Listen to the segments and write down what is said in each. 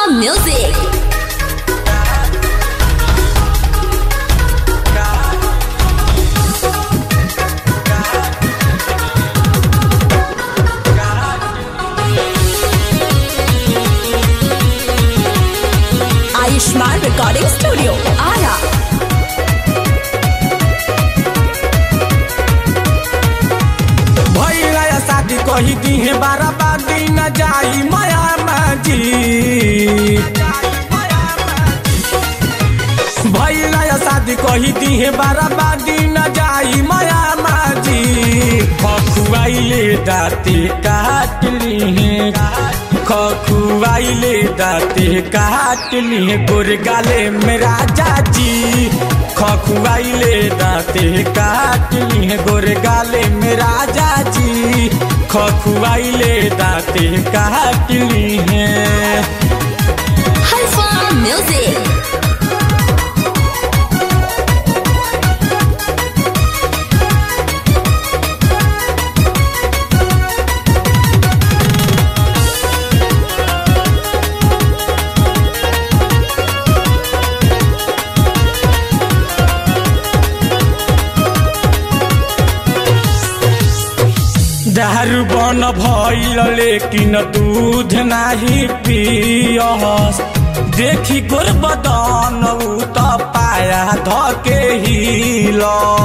Music. Ayushman Recording Studio, Ara. भैया या शादी कही दी है बारह बादी न जाई माया माजी भैया या शादी कही दी है बारह बादी न जाई माया माजी खखुआइले दाते काट ली है खखुआइले दाते काट ली है गोर गाले में राजा जी खखुआइले दाते काट ली है गोर गाले में राजा जी खखुआइले दाते काट ली है Halfa Music. दारू बन भइल लेकिन दूध नाही पियस देखी गोर बदन उ त पाया धके हिल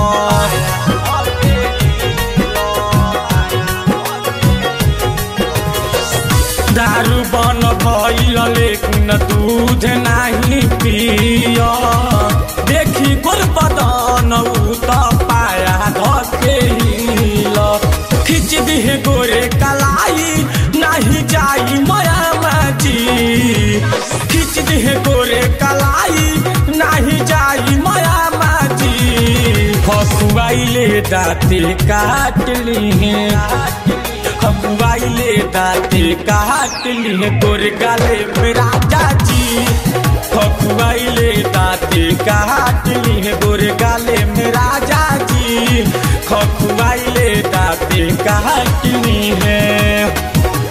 दारू बन भइल लेकिन दूध नाही पिय देखी गोर बदन उ त पाया धके हिल खिच दिहे गोरे कलाई नाही जाई माया माजी खिच दिहे गोरे कलाई नाही जाई माया माजी खसुआइले दाते काट ली खसुआइले दाते काट ली गोरे गाले में राजा जी खसुआइले दाते काट ली गोरे गाले में राजा जी खखुआइले दाते काटनी है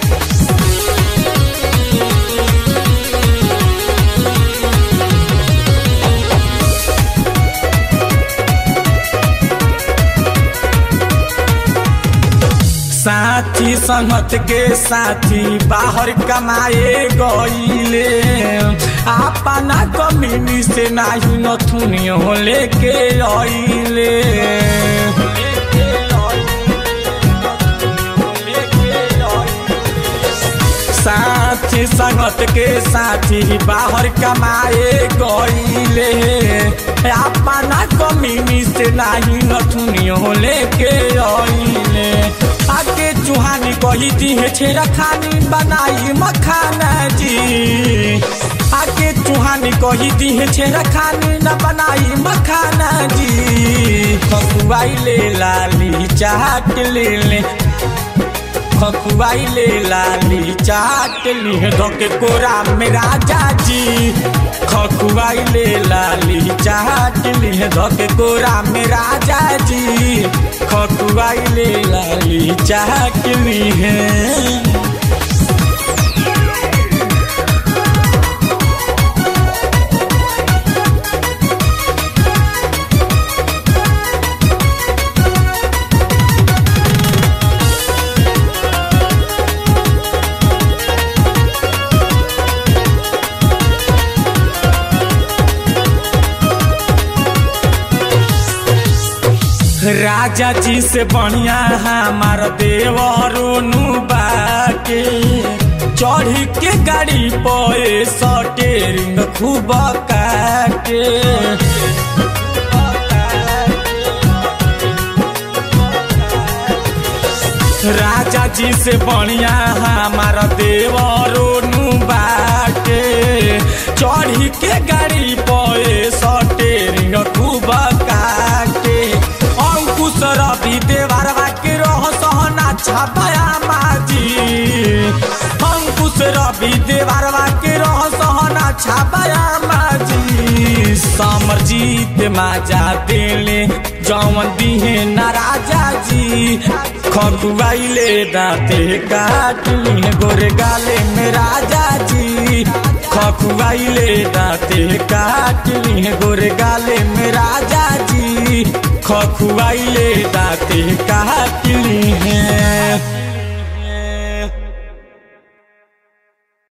साथी संगत के साथी बाहर कमाए गईले अपना कमीनी से नाही नथुनियो लेके आइले साथी संगत के साथी बाहर कमाए गईले अपना कमीनी से नाही नथुनियो लेके आइले आके चुहानी कही दी है छेरा खानी बनाई मखाना जी आके चुहानी कही दी है छेरा खानी न बनाई मखाना जी खकुआई ले लाली चाट ले ले खकुआई ले लाली चाट ली है धोके कोरा में राजा जी खकुआई ले लाली चाट ली है धोके कोरा में राजा जी खकुआई ले लाली चाट ली है राजा जी से बढ़िया हमार देवरुनु बाके चढ़ी के गाड़ी पे सटेरिंग खूब काटे राजा जी से बढ़िया हमार देवरुनु बाके चढ़ी के गाड़ी पे सटेरिंग खूब काटे अंकुश रवि देवरवा के रह सहना छापाया माजी अंकुश रवि देवरवा के रह सहना छापाया माजी समरजीत माजा देले जौवन दिहे ना राजा जी खगुआइले दाँते काट लिए गोरे गाले में राजा जी खग खखुआइले दाते काटली है गोरे गाले में राजा जी खखुआइले दाते काटली है